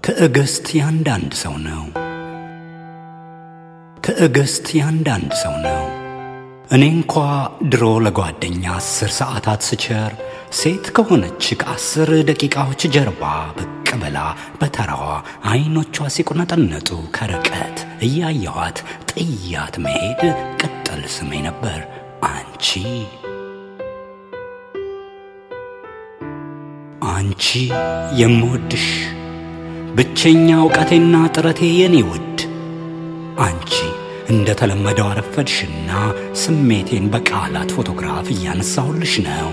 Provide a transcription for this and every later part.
ትዕግስት ያንዳንድ ሰው ነው። ትዕግስት ያንዳንድ ሰው ነው። እኔ እንኳ ድሮ ለጓደኛ አስር ሰዓታት ስቸር ሴት ከሆነች ከአስር ደቂቃዎች ጀርባ ብቅ ብላ በተራዋ አይኖቿ ሲቁነጠነጡ ከርቀት እያየኋት ጥያት መሄድ ቅጥል ስሜ ነበር። አንቺ አንቺ የምወድሽ ብቸኛ እውቀቴና ጥረቴ የኔ ውድ አንቺ እንደ ተለመደው አረፈድሽና ስሜቴን በቃላት ፎቶግራፍ እያነሳሁልሽ ነው።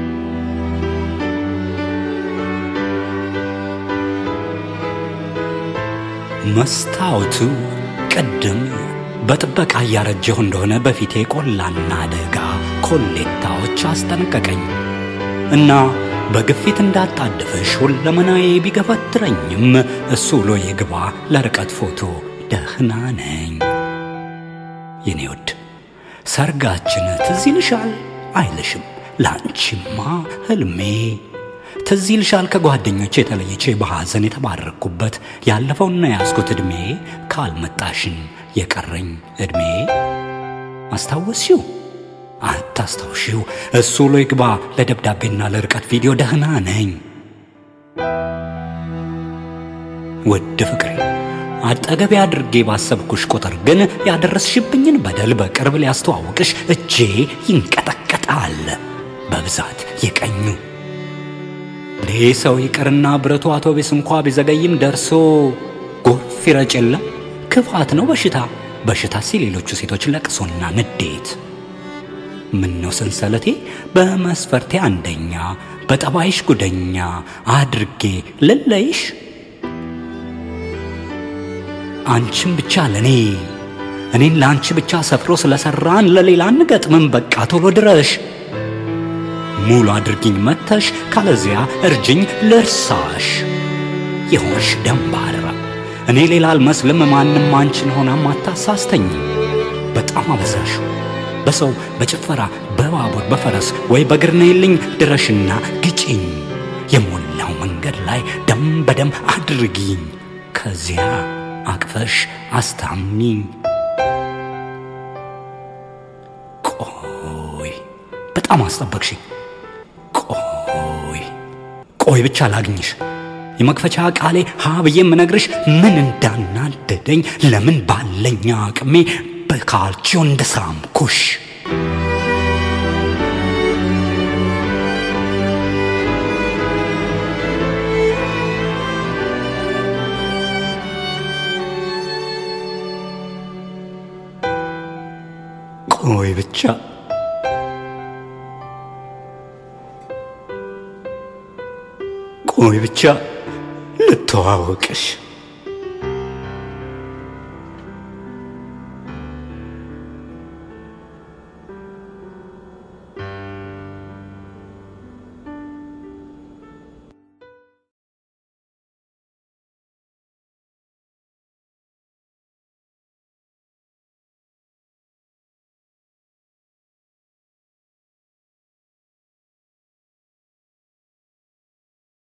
መስታወቱ ቅድም በጥበቃ እያረጀሁ እንደሆነ በፊቴ ቆላና ደጋ ኮሌታዎች አስጠነቀቀኝ እና በግፊት እንዳጣድፍሽ ሁለመናዬ ቢገፈትረኝም እሱ ውሎ የግባ ለርቀት ፎቶ ደህና ነኝ። የኔ ውድ ሰርጋችን ትዝ ይልሻል አይልሽም? ለአንቺማ ህልሜ ትዝ ይልሻል? ከጓደኞቼ የተለይቼ በሐዘን የተባረኩበት ያለፈውና ያዝኩት ዕድሜ ካልመጣሽን የቀረኝ ዕድሜ አስታወስሽው? አታስታውሺው? እሱ ውሎ ይግባ ለደብዳቤና ለርቀት ቪዲዮ ደህና ነኝ። ውድ ፍቅሬ አጠገቤ አድርጌ ባሰብኩሽ ቁጥር ግን ያደረስሽብኝን በደል በቅርብ ሊያስተዋውቅሽ እጄ ይንቀጠቀጣል። በብዛት የቀኙ እንዴ ሰው ይቅርና ብረቱ አውቶቡስ እንኳ ቢዘገይም ደርሶ ጎርፍ ይረጭ የለም። ክፋት ነው በሽታ። በሽታ ሲል ሌሎቹ ሴቶች ለቅሶና ንዴት። ምን ነው ሰንሰለቴ በመስፈርቴ አንደኛ በጠባይሽ ጉደኛ አድርጌ ልለይሽ አንቺም ብቻ ለኔ እኔን ለአንቺ ብቻ ሰፍሮ ስለሰራን ለሌላ እንገጥምም። በቃ ቶሎ ድረሽ ሙሉ አድርጊኝ መተሽ፣ ካለዚያ እርጅኝ ልርሳሽ። የሆንሽ ደንባራ እኔ ሌላ አልመስልም። ማንም አንቺን ሆናም አታሳስተኝ። በጣም አበዛሽ። በሰው በጭፈራ በባቡር በፈረስ ወይ በእግር ነይልኝ ድረሽና ግጭኝ። የሞላው መንገድ ላይ ደም በደም አድርጊኝ። ከዚያ አቅፈሽ አስታሚኝ። ቆይ በጣም አስጠበቅሽኝ። ቆይ ቆይ ብቻ ላግኝሽ። የመክፈቻ ቃሌ ሀ ብዬ የምነግርሽ ምን እንዳናደደኝ ለምን ባለኛ አቅሜ በካልቺዮ እንደሳምኩሽ ቆይ ብቻ ቆይ ብቻ ልተዋወቅሽ።